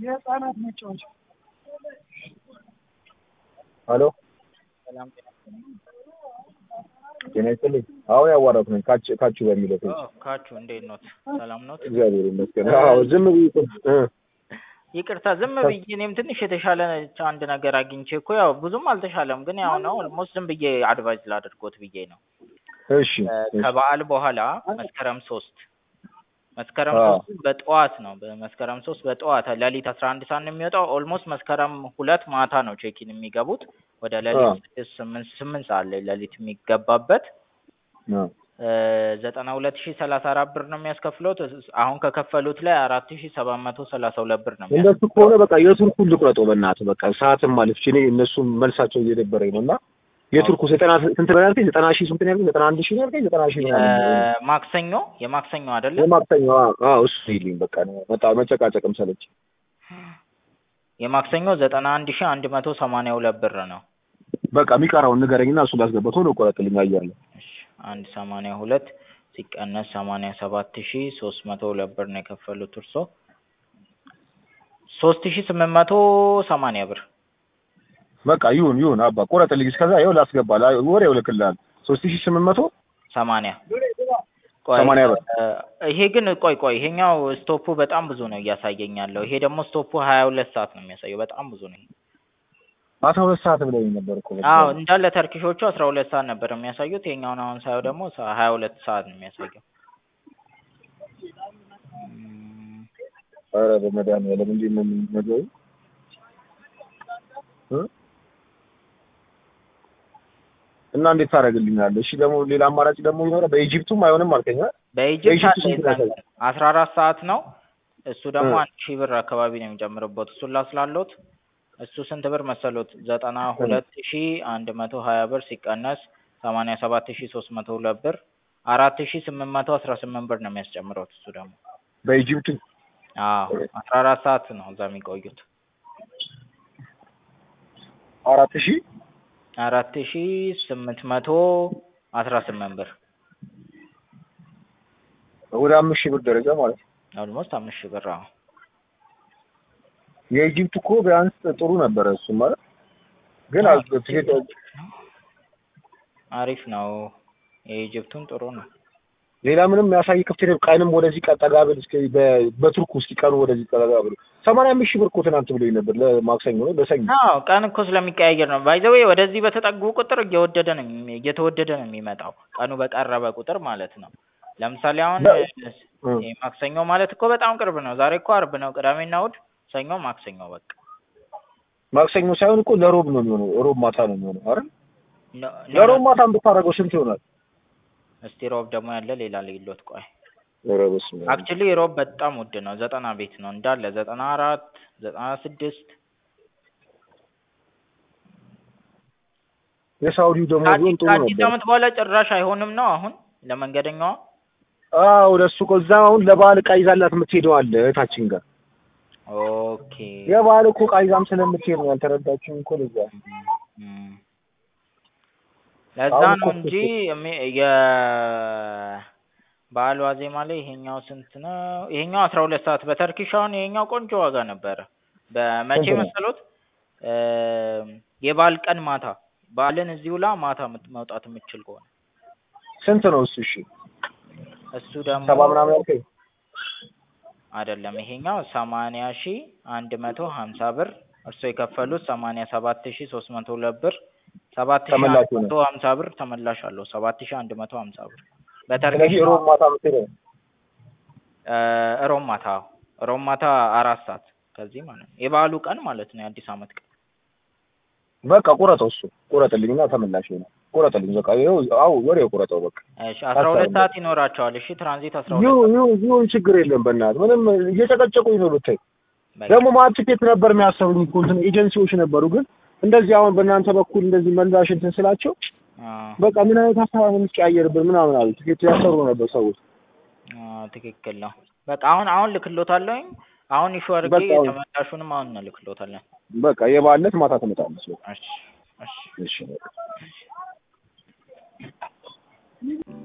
የህፃናት መጫወቻ ሄሎ ሰላም ጤና ይስጥልኝ። አሁን ያዋራሁት ነኝ ካች ካቹ በሚለው ፔጅ። ኦ ካችሁ እንዴት ኖት? ሰላም ኖት? እግዚአብሔር ይመስገን። አዎ ዝም ብዬ እኮ እ ይቅርታ ዝም ብዬ እኔም ትንሽ የተሻለ አንድ ነገር አግኝቼ እኮ ያው ብዙም አልተሻለም፣ ግን ያው ነው ኦልሞስት ዝም ብዬ አድቫይዝ ላደርጎት ብዬ ነው። እሺ እሺ። ከበዓል በኋላ መስከረም ሶስት መስከረም አዎ። ሶስት በጠዋት ነው። በመስከረም ሶስት በጠዋት ሌሊት አስራ አንድ ሰዓት ነው የሚወጣው። ኦልሞስት መስከረም ሁለት ማታ ነው ቼኪን የሚገቡት ወደ ሌሊት አዎ። ስድስት ስምንት ስምንት ሰዓት ላይ ሌሊት የሚገባበት አዎ። ዘጠና ሁለት ሺህ ሰላሳ አራት ብር ነው የሚያስከፍሉት። አሁን ከከፈሉት ላይ አራት ሺህ ሰባት መቶ ሰላሳ ሁለት ብር ነው እንደሱ ከሆነ በቃ የቱርኩን ልቁረጠው በእናትህ በቃ ሰዓትም አለፍች። እኔ እነሱም መልሳቸው እየደበረኝ ነው እና የቱርኩ ዘጠና ስንት ነው ያልከኝ? ዘጠና ሺህ ስንት ነው ያልከኝ? ዘጠና አንድ ሺህ ነው ያልከኝ? ዘጠና ሺህ ምናምን ነው። ማክሰኞ የማክሰኞ አይደለ? የማክሰኞ አዎ፣ አዎ እሱ ይልኝ በቃ ነው መጣ መጨቃጨቅም ሰለች። የማክሰኞ ዘጠና አንድ ሺህ አንድ መቶ ሰማንያ ሁለት ብር ነው። በቃ የሚቀረውን ንገረኝና እሱ ላስገባ ቶሎ ቆረጥልኝ አያለሁ። እሺ አንድ ሰማንያ ሁለት ሲቀነስ ሰማንያ ሰባት ሺህ ሶስት መቶ ሁለት ብር ነው የከፈሉት እርሶ ሶስት ሺህ ስምንት መቶ ሰማንያ ብር በቃ ይሁን ይሁን አባ ቆረጥልኝ። እስከዛ ይኸው ላስገባ ላ- ወሬው እልክልሃለሁ። ሶስት ሺህ ስምንት መቶ ሰማንያ ቆይ ሰማንያ ብር። እ፣ ይሄ ግን ቆይ ቆይ ይሄኛው ስቶፑ በጣም ብዙ ነው እያሳየኝ ያለው። ይሄ ደግሞ ስቶፑ ሀያ ሁለት ሰዓት ነው የሚያሳየው። በጣም ብዙ ነው። አስራ ሁለት ሰዓት ብለውኝ ነበር እኮ በቃ። አዎ እንዳለ ተርኪሾቹ አስራ ሁለት ሰዓት ነበር የሚያሳዩት። ይሄኛውን አሁን ሳየው ደግሞ ሀያ ሁለት ሰዓት ነው የሚያሳየው። እም፣ ኧረ በመድኃኒዓለም እንዴት ነው የሚነገሩ? እ? እና እንዴት ታደርግልኛለህ? እሺ ደግሞ ሌላ አማራጭ ደግሞ ይኖረ በኢጂፕቱም አይሆንም አልከኝ አይደል? በኢጅፕት በኢጅፕት አለ ስንት የዛን ነው? ቀን አስራ አራት ሰዓት ነው። እሱ ደግሞ እ። አንድ ሺህ ብር አካባቢ ነው የሚጨምርበት። እሱን ላስላሎት እሱ ስንት ብር መሰሎት? ዘጠና ሁለት ሺህ አንድ መቶ ሀያ ብር ሲቀነስ ሰማንያ ሰባት ሺህ ሶስት መቶ ሁለት ብር አራት ሺህ ስምንት መቶ አስራ ስምንት ብር ነው የሚያስጨምረው እሱ ደግሞ በኢጂፕቱ አዎ አስራ አራት ሰዓት ነው እዛ የሚቆዩት። አራት ሺህ አራት ሺህ ስምንት መቶ አስራ ስምንት ብር ወደ አምስት ሺህ ብር ደረጃ ማለት ነው። ኦልሞስት አምስት ሺህ ብር። አዎ የኢጂፕቱ እኮ ቢያንስ ጥሩ ነበረ እሱ ማለት ግን አዎ፣ አዝ- ትኬት አሪፍ ነው። የኢጅፕቱን ጥሩ ነው። ሌላ ምንም የሚያሳይ ክፍት የለም። ቀንም ወደዚህ ቀ- ጠጋ ብል እስኪ በ- በቱርክ ውስጥ ቀኑ ወደዚህ ጠጋ ብል ሰማንያ አምስት ሺህ ብር እኮ ትናንት ብሎኝ ነበር ለማክሰኞ ነው ለሰኞ አዎ ቀን እኮ ስለሚቀያየር ነው። ባይዘዌ ወደዚህ በተጠጉ ቁጥር እየወደደ ነው የሚ- እየተወደደ ነው የሚመጣው ቀኑ በቀረበ ቁጥር ማለት ነው። ለምሳሌ አሁን በ- እ። ይሄ ማክሰኞ ማለት እኮ በጣም ቅርብ ነው። ዛሬ እኮ አርብ ነው። ቅዳሜና እሑድ፣ ሰኞ፣ ማክሰኞ በቃ ማክሰኞ ሳይሆን እኮ ለሮብ ነው የሚሆነው። ሮብ ማታ ነው የሚሆነው አይደል? ኖ- ኖ- ለሮብ ማታ ብታደርገው ስንት ይሆናል? እስቲ ሮብ ደግሞ ያለ ሌላ ልዩሎት ቆይ ኧረ በስመ አብ። አክቹሊ ሮብ በጣም ውድ ነው። ዘጠና ቤት ነው እንዳለ ዘጠና አራት ዘጠና ስድስት የሳውዲው ደግሞ ቢሆን ጥሩ ከአዲስ ነበር። ዓመት በኋላ ጭራሽ አይሆንም ነው አሁን ለመንገደኛዋ አዎ ለሱ እኮ እዛ አሁን ለበዓል ዕቃ ይዛላት የምትሄደው አለ እህታችን ጋር ኦኬ የበዓል እኮ ዕቃ ይዛም ስለምትሄድ ነው ያልተረዳችሁም እኮ ለዛ እም። ለዛ አሁን ነው እኮ እንጂ የሚ- የበዓል ዋዜማ ላይ ይሄኛው ስንት ነው? ይሄኛው አስራ ሁለት ሰዓት በተርኪሽ አሁን ይሄኛው ቆንጆ ዋጋ ነበረ። በመቼ ስንት ነው? መሰሎት? እም፣ የበዓል ቀን ማታ በዓልን እዚሁ ላ ማታ የምት- መውጣት የምትችል ከሆነ ስንት ነው እሱ? እሺ እሱ ደግሞ ሰባ ምናምን ያልከኝ አይደለም ይሄኛው ሰማንያ ሺ አንድ መቶ ሀምሳ ብር እርስዎ የከፈሉት ሰማንያ ሰባት ሺ ሶስት መቶ ሁለት ብር ሰባት ሺ አንድ ተመላሽ ነው። መቶ ሀምሳ ብር ተመላሽ አለው ሰባት ሺ አንድ መቶ ሀምሳ ብር በተርኪሽ ስለዚህ ሮብ ማታ የምትሄደው እ፣ ሮብ ማታ ሮብ ማታ አራት ሰዓት ከዚህ ማለት ነው የበዓሉ ቀን ማለት ነው የአዲስ ዓመት ቀን በቃ ቁረጠው፣ እሱ ቁረጥልኝና ተመላሽ ነው ቁረጥልኝ። በቃ ይኸው አው ወሬው ቁረጠው በቃ እሺ አስራ ሁለት አስታውም። ሰዓት ይኖራቸዋል እሺ ትራንዚት አስራ ሁለት ይሁን ይሁን ይሁን ችግር የለም። በእናትህ ምንም እየጨቀጨቁኝ ነው ብታይ። በቃ ደግሞ ማለት ትኬት ነበር የሚያሰሩኝ እኮ እንትን ኤጀንሲዎች ነበሩ። ግን እንደዚህ አሁን በእናንተ በኩል እንደዚህ መላሽ እንትን ስላቸው አ፣ በቃ ምን አይነት ሀሳብ ነው የምትቀያየርብን ምናምን አሉ። ትኬት ያሰሩ ነበር ሰዎች። አ፣ ትክክል ነው በቃ አሁን አሁን ልክሎታለሁኝ አሁን ኢሹ አድርጌ በቃ አሁን- ተመላሹንም አሁን ልክሎታለን በቃ የባለት ማታ ትመጣለች። በቃ እሺ እሺ እሺ በቃ